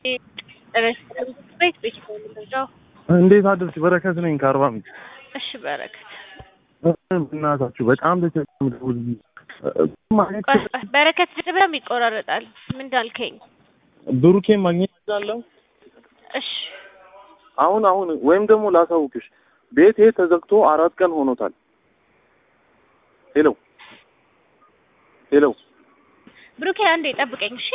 ቤት ቤት ነው የምንረዳው። እንዴት አደርሽ? በረከት ነኝ ከአርባ ምንጭ። እሺ በረከት እናታችሁ በጣም ተቸምደውል ማለት ቆይ ቆይ፣ በረከት በጣም ይቆራረጣል። ምን እንዳልከኝ? ብሩኬን ማግኘት እችላለሁ? እሺ አሁን አሁን ወይም ደግሞ ላሳውቅሽ፣ ቤቴ ተዘግቶ አራት ቀን ሆኖታል። ሄሎ ሄሎ፣ ብሩኬ አንዴ ጠብቀኝ። እሺ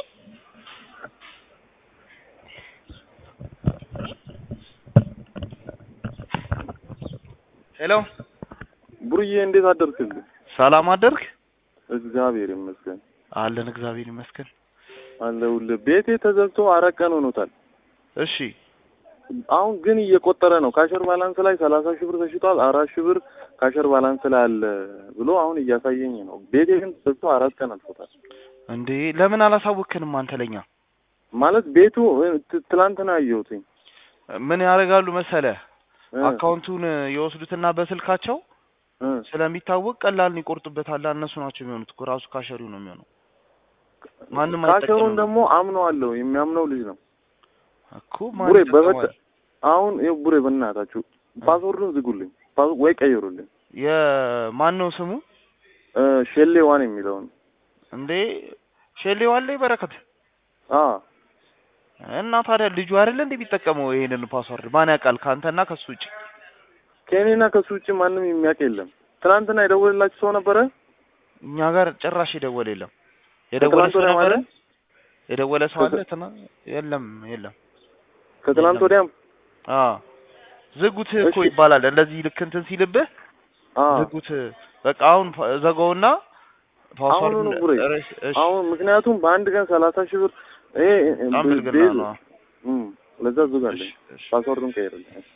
ሄሎ ቡርዬ እንዴት አደርክልኝ? ሰላም አደርክ? እግዚአብሔር ይመስገን አለን እግዚአብሔር ይመስገን። አለሁልህ። ቤቴ ተዘግቶ አራት ቀን ሆኖታል። እሺ አሁን ግን እየቆጠረ ነው። ካሸር ባላንስ ላይ ሰላሳ ሺህ ብር ተሽጧል። አራት ሺህ ብር ካሸር ባላንስ ላይ አለ ብሎ አሁን እያሳየኝ ነው። ቤቴ ግን ተዘግቶ አራት ቀን አልፎታል። እንዴ ለምን አላሳወክንም አንተ ለኛ? ማለት ቤቱ ት- ትላንትና አየሁትኝ። ምን ያደርጋሉ መሰለ እ፣ አካውንቱን የወስዱትና በስልካቸው እ። ስለሚታወቅ ቀላልን ይቆርጡበታል። እነሱ ናቸው የሚሆኑት እኮ ራሱ ካሸሪው ነው የሚሆነው። ማንም ካሸሩን አይጠቀምም ደግሞ አምነዋለሁ። የሚያምነው ልጅ ነው እኮ ማን ቡሬ። ይጠቀማል? በበተ አሁን ይኸው ቡሬ፣ በእናታችሁ ፓስወርዱን ዝጉልኝ ፓስ- ወይ ቀይሩልኝ። የማን ነው ስሙ? እ፣ ሼሌ ዋን የሚለውን እንዴ ሼሌው አለ በረከት አ እና ታዲያ ልጁ አይደለ እንዴ የሚጠቀመው ይሄንን ፓስወርድ? ማን ያውቃል ከአንተና ከሱ ውጭ? ከእኔና ከሱ ውጭ ማንም የሚያውቅ የለም። ትናንትና የደወለላችሁ ሰው ነበረ? እኛ ጋር ጭራሽ የደወለ የለም። የደወለ ከትናንት ሰው ወዲያ ነበረ? ማለት የደወለ ሰው አለ? ከት- ትና የለም የለም። ከትናንት የለም። ወዲያም አ ዝጉት እኮ እሺ። ይባላል። እንደዚህ ልክ እንትን ሲልብህ አ ዝጉት። በቃ አሁን ፓ- ዘጋውና ፓስወርድ አሁኑኑ ቡሬ እሺ፣ እሺ። አሁን ምክንያቱም በአንድ ቀን ሰላሳ ሺህ ብር ይሄ በጣም ብልግና ቤዝ ነው። እም፣ ለዛ ዝጋለኝ እሺ፣ እሺ። ፓስወርዱን ቀይርልኝ።